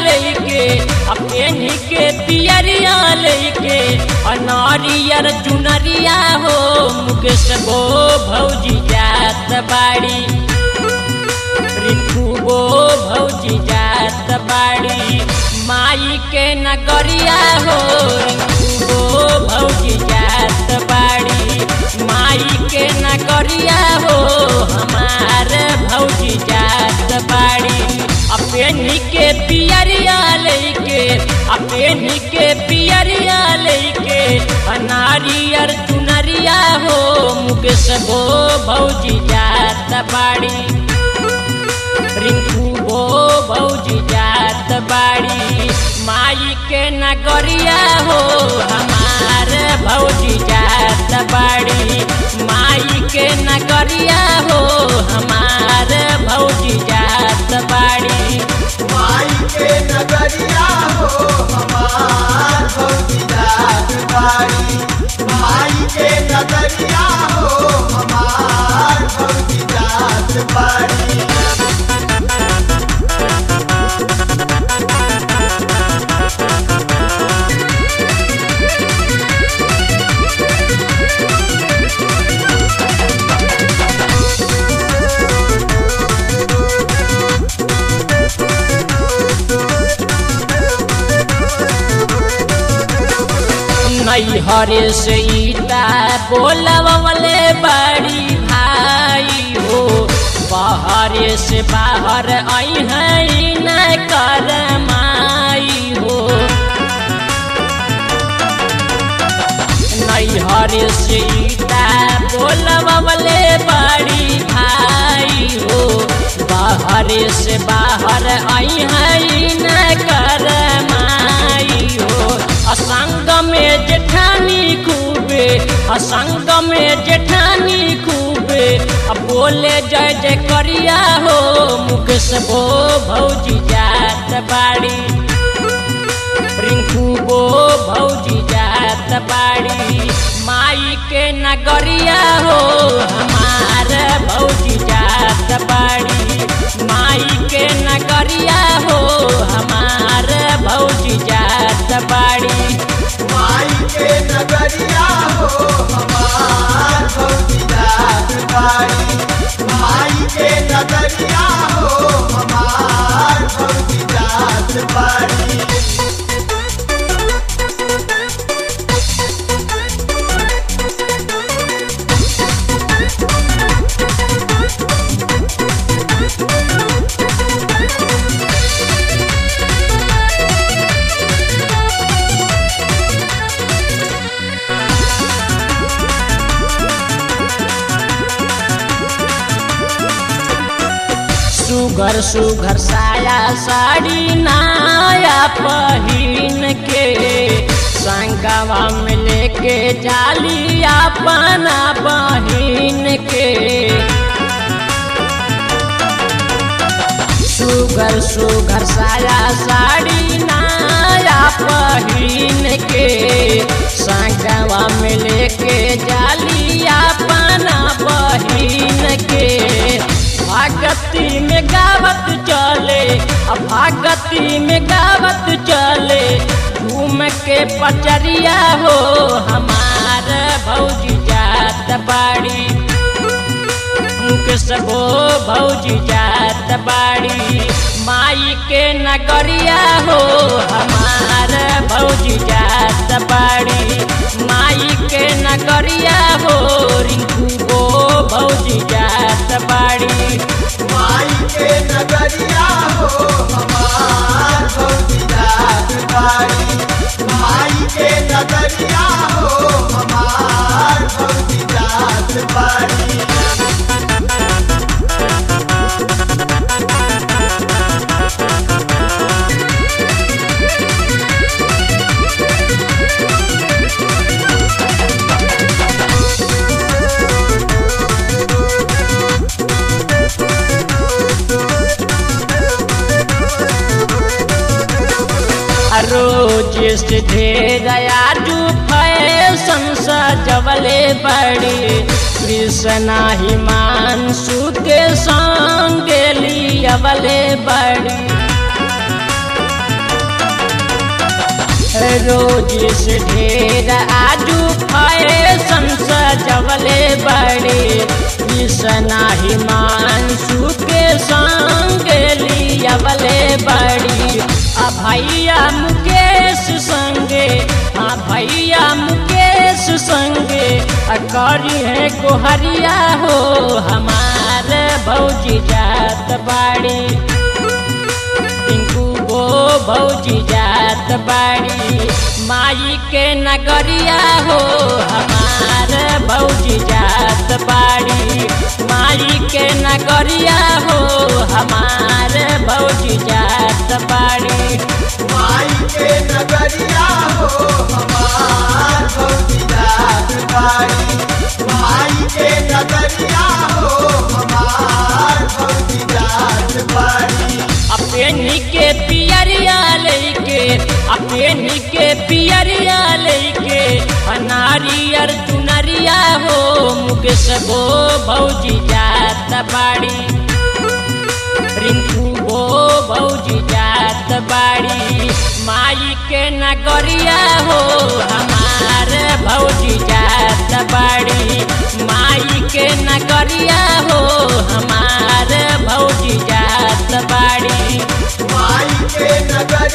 लेके अपनी के पियरिया लेके अनारियर चुनरिया हो मुकेश बो भौजी जात बाड़ी रिंकू बो भौजी जात बाड़ी माई के नगरिया हो रिंकू बो भौजी जात बाड़ी माई के नगरिया हो हमार भौजी जात बाड़ी अपनी के पियरिया लेके अपनी के पियरिया लेके अनारियर चुनरिया हो मुकेश बो भौजी जात बाड़ी रिंकू बो भौजी जात बाड़ी माई के नगरिया हो हमार भौजी जात बाड़ी माई के नगरिया हो हमार भौजी जात बाड़ी माई के नगरिया हो हमार भौजी जात बाड़ी माई के नगरिया हो हमार भौजी जात बाड़ी नैहरे से ईटा बोलवले बड़ी भाई हो बाहरे से बाहर आई है न कर माई हो नैहरे से ईटा बोलवले बड़ी भाई हो बाहरे से बाहर आई है न कर माई हो असंग में जेठानी खूबे असंग में जेठानी खूबे अब बोले जय जय करिया हो मुकेश बो भौजी जात बाड़ी रिंकू बो भौजी जात बाड़ी माई के नगरिया हो हमार भौजी जात बाड़ी माई के नगरिया हो हमार भौजी जात बाड़ी माई के नगरिया हो हमार भौजी जात बाड़ी माई के नगरिया हो हमार भौजी जात बाड़ी सुघर सुघर साया साड़ी नाया पहिन के संगवा में लेके जाली अपना बहिन के सुगर सुगर साया साड़ी नाया पहिन के संगवा में लेके जाली अपना बहिन के भागती में गावत चले अब भागती में गावत चले घूम के पचरिया हो हमार भौजी जात बाड़ी मुकेश बो भौजी जात बाड़ी माई के नगरिया हो हमार भौजी जात बाड़ी माई के नगरिया हो रिंकू बो भौजी जात बाड़ी माई के नगरिया हो हमार भौजी जात बाड़ी माई के नगरिया हो हमार भौजी जात बाड़ी रोज से ढेर आजू फैशन सजवले बड़ी कृष्णा हिमांशु के संग लियवले बड़ी रोज से ढेर आजू फैशन सजवले बड़े कृष्णा हिमांशु के संग लियवले बड़ी आ भैया मुकेश संगे हाँ भैया मुकेश संगे आ करी है कोहरिया हो हमारे भौजी जात बाड़ी टिंकू गो भौजी जात बाड़ी माई के नगरिया हो हमार भौजी जात बाड़ी माई के नगरिया हो हमार भौजी जात बाड़ी माई के नगरिया हो हमार भौजी जात बाड़ी माई के नगरिया हो हमार भौजी जात बाड़ी अपनी के पियरिया लेके अपनी के पियरिया लेके नारियर चुनरिया हो मुकेश गो भौजी जात बाड़ी रिंकू गो भौजी जात बाड़ी माई के नगरिया हो हमार भौजी जात बाड़ी माई के नगरिया हो हमार भौजी जात बाड़ी माई के नगर